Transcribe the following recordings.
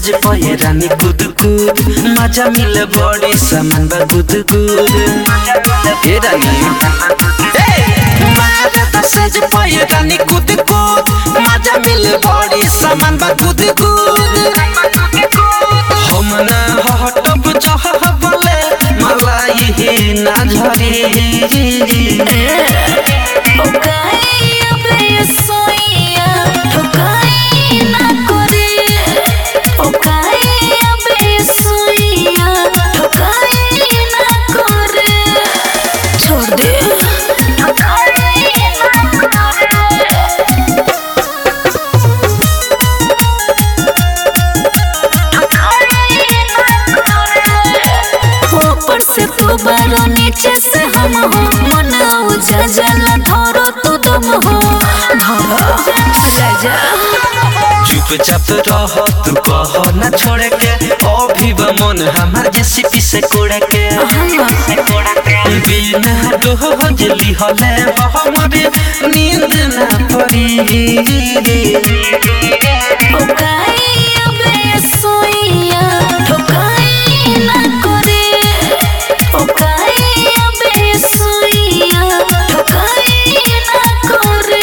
सेज पहे रानी कुद कुद मजा मिले बड़ी सामान बा गुद गुद हे रानी महाराता सेज पहे रानी कुद कुद मजा मिले बड़ी सामान बा गुद गुद हम ना हटब जहबले मलाई ही ना झरी छोड़ दे ऊपर से तू बारो नीचे से हम हो मन उजा जला धरो तू दम हो धरो राजा चुपचाप रह तू कह न छोड़े के अभी बा मन हमार जेसीपी से कोड़े के बिना डोजली हले हमरे नींद ना पड़ी ठोकाई अबे सोइया ठोकाई ना करे ठोकाई अबे सोइया ठोकाई ना करे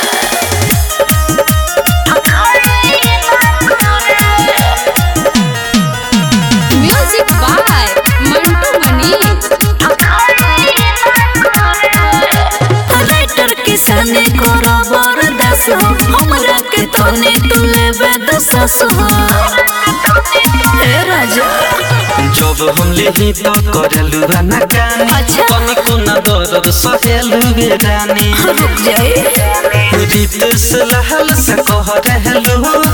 music by Mantu Mani writer किसाने करो बरदास हो हमरा के तोने तू लेबे दसस हो ए राजा जब हम लेही तो करलू ना गानी अच्छा। तनिको न दर्द सहेलू रानी रुक जाए रीत से लहल से कह रहलू